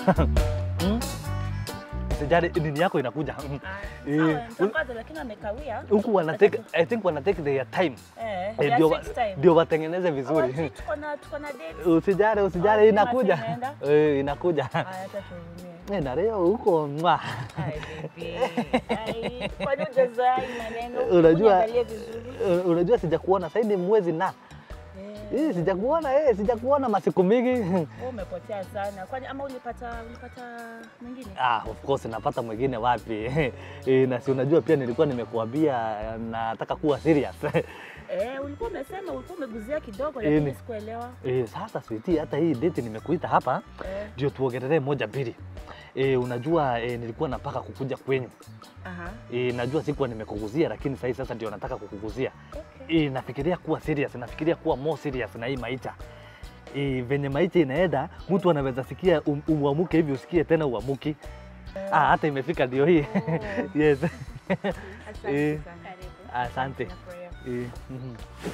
Mm. Usijali nini yako inakuja. Mm. Eh, Sawa, nitapata lakini amekawia. Huku wana take I think wana take their time. Eh, Eh, ya ndio six time. ndio watengeneze Oh, vizuri. si tuko na tuko na date. Usijali, Oh, usijali sima inakuja. tunaenda? Eh, inakuja. Haya, acha tuhurumie. Eh, na leo huko mwa. Ai, baby. Ai, kwani hujazoea hii maneno? Unajua- Uniangalie vizuri. Eh, Unajua sijakuona sasa ni mwezi na. Eh, Eh, sijakuona eh, sijakuona masiku mingi. wewe umepotea sana. Kwani ama ulipata ulipata mwingine? Ah, of course napata mwingine wapi? Eh, na si unajua pia nilikuwa nimekuambia eh, nataka kuwa serious. Eh, ulikuwa umesema ulikuwa umeguzia kidogo Eh, lakini ni- sikuelewa. Eh, sasa sweetie, hata hii date nimekuita hapa Eh, ndio tuongelee moja mbili. Eh, unajua eh, nilikuwa napaka kukuja kwenyu. aha. E, najua sikuwa nimekuguzia lakini sasa sasa ndio nataka kukuguzia. Okay. E, nafikiria kuwa serious, nafikiria kuwa more serious na hii maisha. E, venye maisha inaenda mtu anaweza sikia um, uamuke hivi usikie tena uamuki. Ah, hata imefika ndio hii. yes. Asante Eh, sana. Asante. Nafurahia. E, mhm.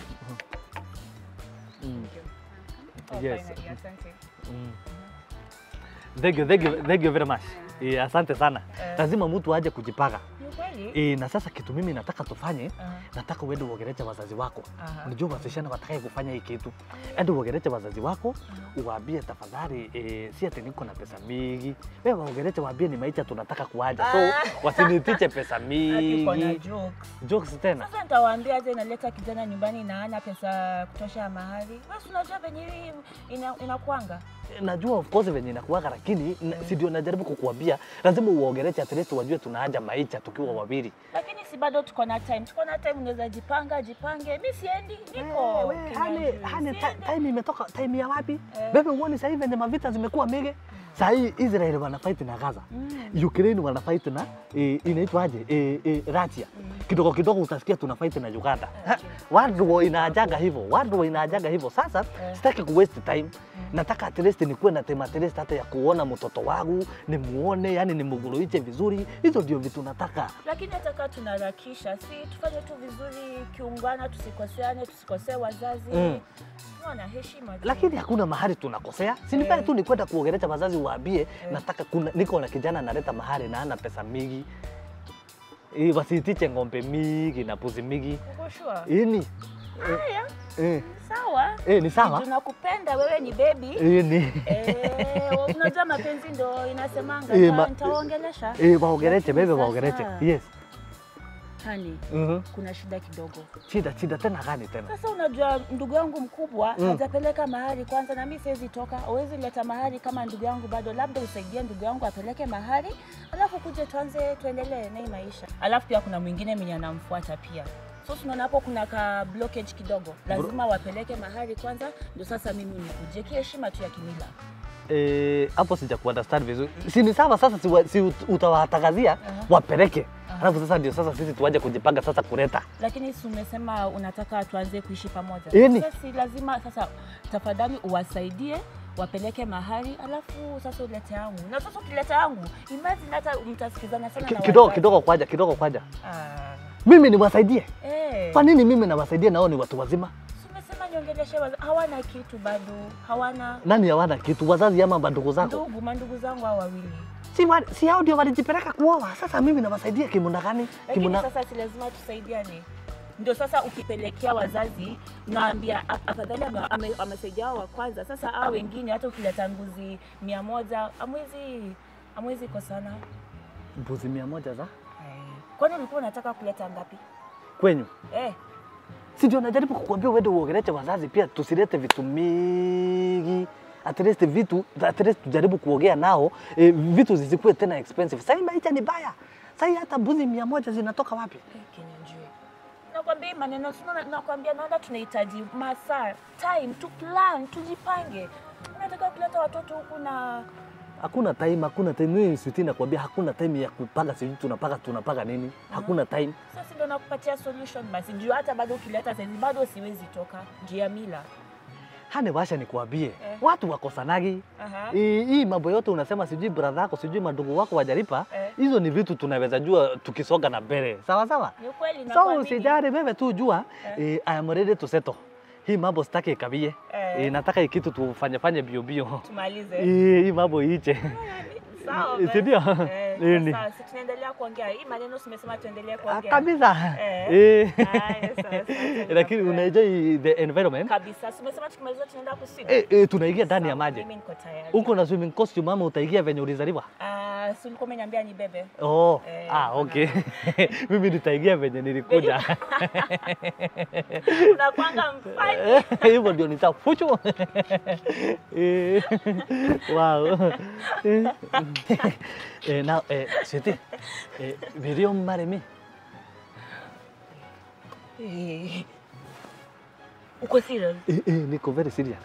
Mm, Oh, Yes. finally, asante. mm. Thank you, thank you, thank you very much. E, asante sana. Eh. Lazima mtu aje kujipanga. Ni kweli? E, na sasa kitu mimi nataka tufanye Aha, nataka uende uongeleshe wazazi wako. aha. Unajua wasichana watakaye kufanya hii kitu, ende uongeleshe wazazi wako, uwaambie tafadhali, eh, si ati niko na pesa mingi. Wewe waongeleshe, waambie ni maisha tunataka kuaja, so Ah. wasinitiche pesa Ati uko na mingi. jokes. Jokes tena Sasa nitawaambia aje naleta kijana nyumbani na hana pesa ya kutosha ya mahari. Wewe si unajua venye hii ina, inakwanga. najua of course venye inakuwaga, lakini na- si ndio najaribu kukuambia, lazima uwaongeleshe at least wajue tunaaja maisha tukiwa wawili. Lakini si bado tuko na time. Tuko na time unaweza jipanga, jipange. Mimi siendi, niko. Wewe, hani, Kinyanjui. hani, ti- Siendi. time imetoka, time ya wapi? Eh. Wewe uone sasa hivi venye mavita zimekuwa mingi. Sasa hii Israel wana fight na Gaza. Mm. Ukraine wana fight na e, inaitwaje e, e, Russia. Kidogo kidogo utasikia tuna fight na Uganda. Ha, Watu wa inaajaga hivyo, watu wa inaajaga hivyo. Sasa Eh. sitaki ku waste time. Nataka at least nikuwe na tema at least hata ya kuona mtoto wangu, nimuone, yani nimuguluiche vizuri. Hizo ndio vitu nataka. Lakini hata kama tunaharakisha, si tufanye tu vizuri kiungana, tusikoseane, tusikosee wazazi. Mm. Tuwe na heshima. tu. lakini hakuna mahali tunakosea. Si ni pale Eh. tu ni kwenda kuongelesha wazazi, waambie nataka kuna, niko na kijana analeta mahali na ana pesa mingi Eh, wasitiche ng'ombe mingi na puzi mingi Uko sure? ini Haya, eh, sawa. eh, ni sawa Tunakupenda wewe ni baby. eh, ni Eh, unajua mapenzi ndo inasemanga. Eh, Nita- ma- Nitawaongelesha. eh, waongeleshe Lakini bebe, sasa- waongeleshe yes. Hani, Mhm. kuna shida kidogo. Shida shida tena gani tena? Sasa unajua ndugu yangu mkubwa Mm. hajapeleka mahari kwanza, na mimi siwezi toka. Huwezi leta mahari kama ndugu yangu bado, labda usaidie ndugu yangu apeleke mahari, alafu kuje tuanze tuendelee na hii maisha. Alafu pia kuna mwingine mwenye anamfuata pia so tunaona hapo kuna ka blockage kidogo, lazima wapeleke mahari kwanza, ndio sasa mimi nikuje kiheshima tu ya kimila. Eh, hapo sija kuunderstand vizuri. Si ni sawa sasa, si, wa- si ut- utawatangazia Aha. wapeleke, Aha. alafu sasa ndio sasa sisi tuaje kujipanga sasa kuleta Lakini si umesema unataka tuanze kuishi pamoja? Yaani- Sasa si lazima sasa, tafadhali uwasaidie wapeleke mahali, alafu sasa ulete yangu. Na sasa ukileta yangu, imagine hata mtasikizana sana Ki- na kidogo wazazi. kidogo kwaja kidogo kwaja, Ah, mimi niwasaidie. eh. Kwa nini mimi nawasaidie nao ni watu wazima? Si umesema niongeleshe wazazi, hawana kitu bado, hawana Nani hawana kitu, wazazi ama mandugu zako? ndugu, mandugu zangu hao wawili. Si, wa, si hao ndio walijipeleka kuoa. Sasa mimi nawasaidia kimuna gani? Lakini Kimuna... sasa si lazima tusaidiane. Ndio sasa ukipelekea wazazi, naambia a- afadhali ame- ame- amesaidia hao wa kwanza. Sasa hao wengine, hata ukileta mbuzi mia moja amwezi amwezi kosana. mbuzi mia moja za Kwani ulikuwa unataka kuleta ngapi? kwenyu? Eh, Si ndio najaribu kukuambia uende uongeleshe wazazi pia, tusilete vitu mingi at least vitu at least tujaribu kuongea nao eh, vitu zisikuwe tena expensive. Sasa hii maisha ni baya. Sasa hii hata mbuzi mia moja zinatoka wapi? eh, kinyanjui. Nakwambia hii maneno sina, nakwambia naona tunahitaji masaa, time to plan, tujipange. Unataka kuleta watoto huku na Hakuna time, hakuna time. Mimi sweetie nakwambia hakuna time ya kupanga sijui tunapaka tunapaka nini. Hakuna time. sasa ndio nakupatia solution basi. Juu hata bado ukileta saizi bado siwezi toka juu ya mila. Hane washa nikuambie, Eh. watu wakosanagi Aha. Hii hii mambo yote unasema sijui brother yako sijui mandugu wako wajalipa, Eh. hizo ni vitu tunaweza jua tukisonga na mbele, sawa sawa. Ni ukweli So nakwambia. usijali, wewe tu jua Eh. eh, I am ready to settle. hii mambo sitaki ikabie. Eh. Eh, nataka hii kitu tufanye fanye bio bio. Tumalize. Eh, hii mambo iche. Sawa. Si basi. ndio? Eh, Eh, ni- sawa, si tunaendelea kuongea. Hii maneno simesema tuendelee Ah, kuongea. Kabisa. Eh. Eh. Haya, sawa, sawa, Lakini sawa. unaenjoy the environment? Kabisa. Simesema tukimaliza tunaenda kuswim. Eh, eh, tunaingia ndani ya Sawa, maji. Mimi niko tayari. Uko na swimming costume ama utaingia venye ulizaliwa? Ah, si ulikuwa umeniambia ni bebe. Oh, Eh, ah, hapana. okay. Mimi nitaingia venye nilikuja. Unakwanga mfanye. Hivyo ndio nitafuchu. Eh, wow. Eh, now, eh, Sweetie, eh, will you marry me? Eh. Uko serious? Eh, eh, niko very serious.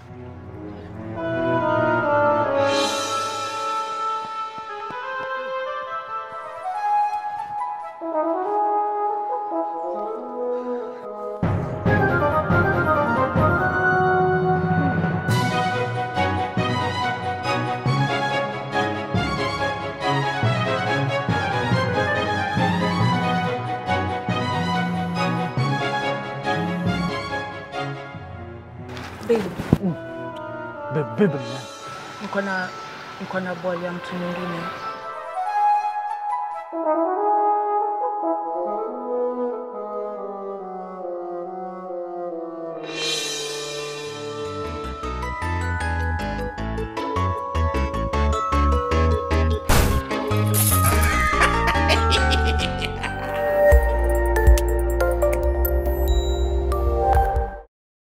Babe, Bebe, bebe, man. niko na niko na ball ya mtu mwingine.